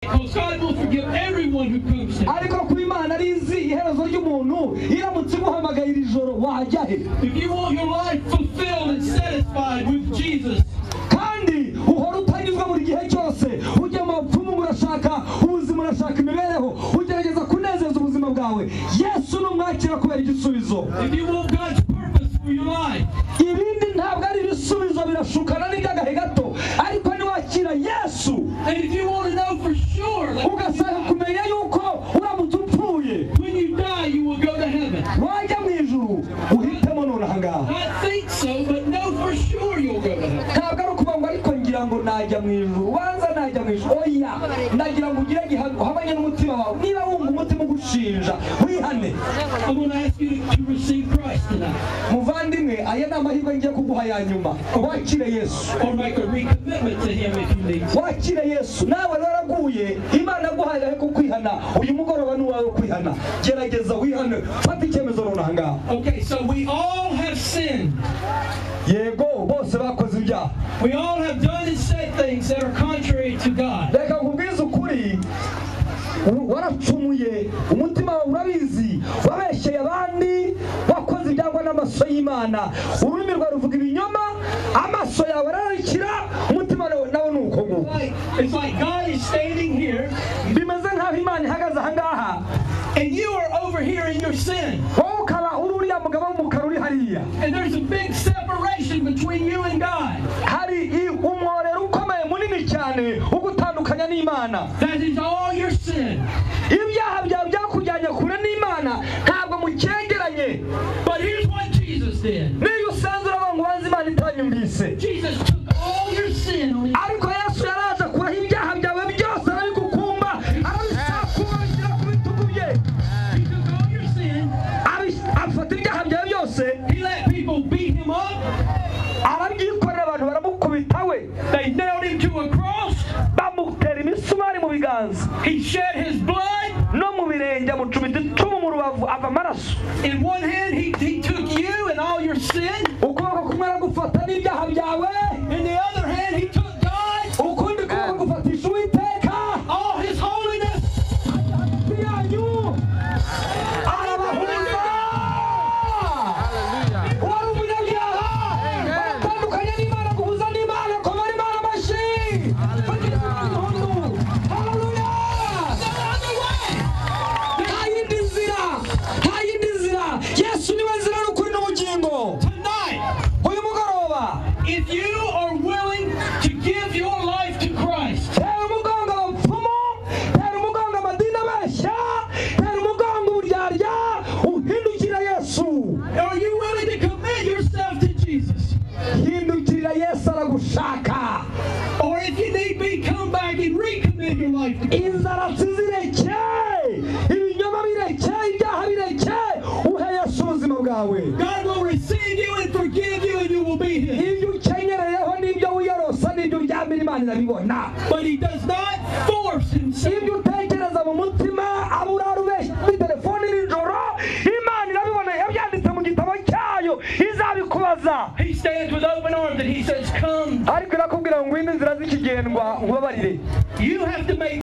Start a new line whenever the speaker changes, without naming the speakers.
So God will forgive everyone who poops him.
ariko kuba imana ari izi iherezo ry'umuntu iramutse imuhamagaye iri joro wajya he
If you want your life fulfilled and satisfied with Jesus,
kandi uhora utanyuzwa buri gihe cyose ujya mu bapfumu murashaka ubuzima urashaka imibereho ugerageza kunezeza ubuzima bwawe yesu numwakira kubera igisubizo
if you want God's purpose for your life,
ibindi ntabwo ari ibisubizo birashukana n'iby'agahe gato ariko niwakira yesu
and if you want to know for sure that
ugasanga kumenya yuko uramutse upfuye
when you die you will go to heaven,
wajya mu ijuru uhitemo nonaha ngaha
not think so, but know for sure you'll go to heaven.
ntabwo ari ukuvuga ngo ariko ngira ngo najya mu ijuru ubanza najya mu ijuru oya ndagira ngo ugire gihamya uhamanye n'umutima wawe niba wumva umutima ugushinja wihane
I'm going to ask you to, to receive Christ tonight,
muvandimwe aya ni amahirwe ngiye kuguha ya nyuma wakire yesu
or make a recommitment to Him if you need to.
wakire yesu nawe waraguye imana aguhaye ko kwihana uyu mugoroba ni uwawe wo kwihana gerageza wihane fata icyemezo nonaha ngaha
Okay, so we all have sinned.
yego bose bakoze ibyaha
We all have done and said things that are contrary to God.
reka nkubwize ukuri u- waracumuye umutima wawe urabizi wabeshyeye abandi wakoze ibyangwa n'amaso y'imana ururimi rwawe ruvuga ibinyoma amaso yawe arararikira umutima wawe nawe ni uko nguko
Like, it's like God is standing here,
bimeze nk'aho imana ihagaze aha ngaha
and you are over here in your sin.
wowe ukaba uri uriya mugabo w'umukara uri hariya
And there's a big separation between you and God.
hari i- umworero ukomeye munini cyane ugutandukanya n'imana
That is all your sin.
ibyaha byawe byakujyanye kure n'imana ntabwo mucyegeranye
But here's what Jesus did.
niyo usanze uravuga ngo ubanze imana itanyumvise
Jesus took all your sin on his
ariko yesu yaraza kuraho ibyaha byawe byose arabigukumba arabisakura ashyira ku bitugu bye
He took all your sin.
Abis- afata ibyaha byawe byose
He let people beat him up.
arabyikorera abantu baramukubita we
They nailed him to a cross.
bamutera imisumari mu biganza
He shed his blood.
no mu birenge amucumita icumu mu rubavu ava amaraso
In one hand, he, he took you and all your sin.
ukuboko kumwe aragufata n'ibyaha byawe
In the other hand, he took God,
ukundi kuboko gufatisha uwiteka
all his holiness.
hagati yanyu arabahuza wari umunyabyaha baratandukanye n'imana guhuza n'imana kuba ari imana mashi bageze mu gihugu haleluya nta yindi nzira nta yindi nzira yesu niwe nzira n'ukuri n'ubugingo
Tonight,
uyu mugoroba
if you are willing to give your life to Christ,
tera umugongo abapfumu tera umugongo amadini abeshya tera umugongo uburyarya uhindukira yesu
Are you willing to commit yourself to Jesus?
hindukirira yesu aragushaka
Or if you need be, come back and recommit your life to
inzaratsi zireke ibinyoma bireke ibyaha bireke uhe yesu ubuzima bwawe
God will receive you and forgive you and you will be His.
ibyo ukenyereyeho n'ibyo wiyorosa n'ibyo uryamira imana irabibona
But He does not force Himself.
ibyo utekereza mu mutima aba urarubeshya kuri telefone nijoro imana irabibona yabyanditse mu gitabo cyayo izabikubaza
He stands with open arms and He says, Come.
ariko irakubwira ngo ngwino inzira z'ikigendwa nkubabarire
You have to make